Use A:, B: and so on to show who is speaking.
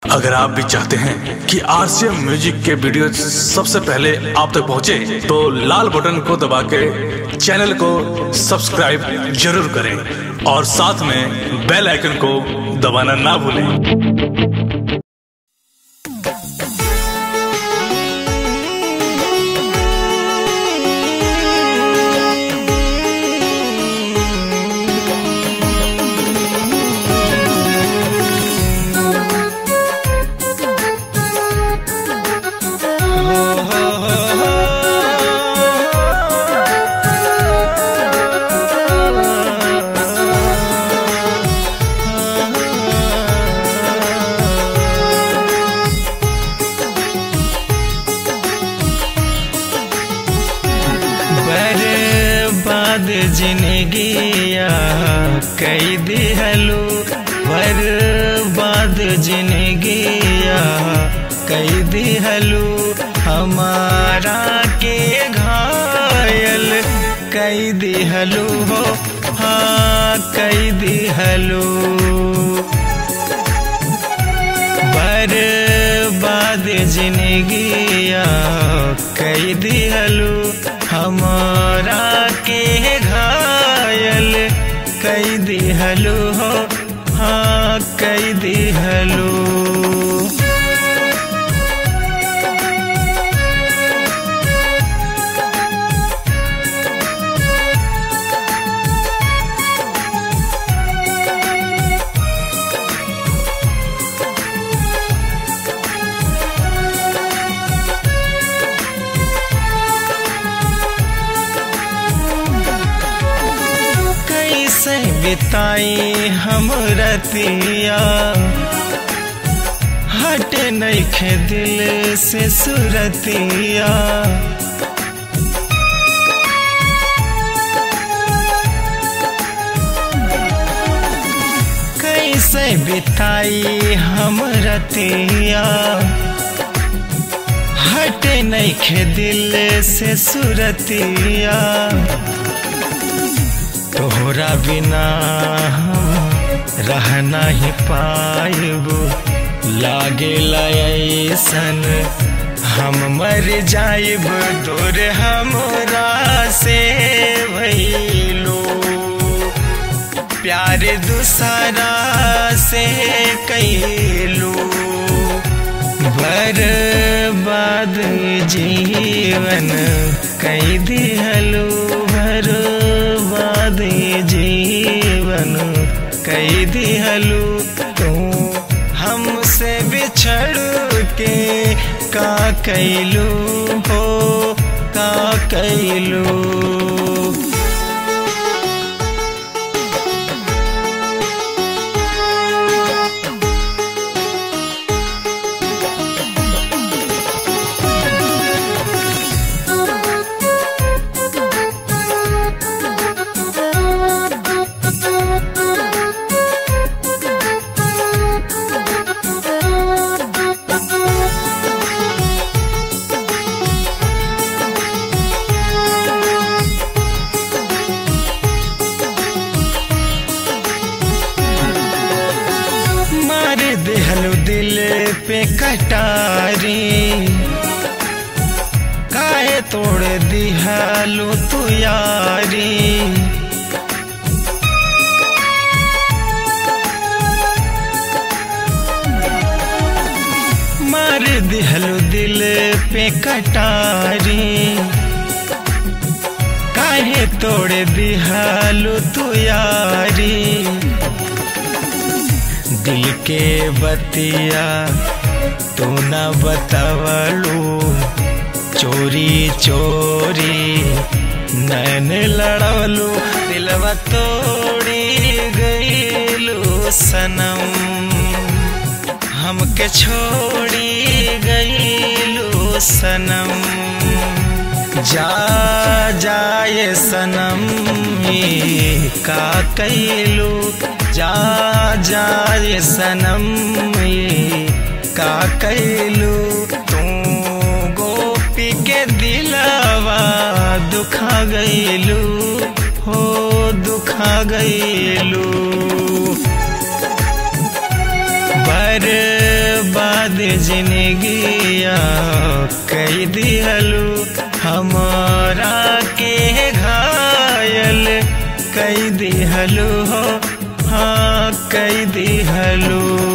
A: अगर आप भी चाहते हैं कि आरसीएम म्यूजिक के वीडियो सबसे पहले आप तक पहुंचे, तो लाल बटन को दबा के चैनल को सब्सक्राइब जरूर करें और साथ में बेल आइकन को दबाना ना भूलें
B: बर्बाद जिंदगिया कई दिहलू बर्बाद जिंदगिया कई दिहलू हमारा के घायल कई दिहलू हो हाँ कई दिहलू बर्बाद जिंदगिया कई दिहलू हमारा के घायल कई दिहलू हो हाँ कई दिहलू कैसे बिताई हम रतिया हट नैखे दिल से सुरतिया कैसे बिताई हम रतिया हट नैखे दिल से सुरतिया तोहरा बिना हम रह नहीं पाइब लागे ऐसन हम मर जाइब दूर हमरा से भैलो प्यार दूसरा से कैलू बर्बाद जीवन कई दिहलू बर्बाद जीवन कई दिहलू तू हमसे बिछड़ के का कैलू हो का कैलू मार देहलू दिल पे कटारी काहे तोड़ दिहलू तू यारी मार दिहलू दिल पे कटारी काहे तोड़ दिहलू तू यारी दिल के बतिया तू न बतावलू चोरी चोरी नैन लड़वलू दिलवा तोड़ी गईलू सनम हमके छोड़ी गईलू सनम जा जाए सनम ई का कैलू जा जाए सनम ई का कैलू तू गोपी के दिलवा दुखा गईलू हो दुखा गईलू बर्बाद जिंदगिया कई दिहलू हमारा के घायल कई दिहलू हो हाँ कई दिहलू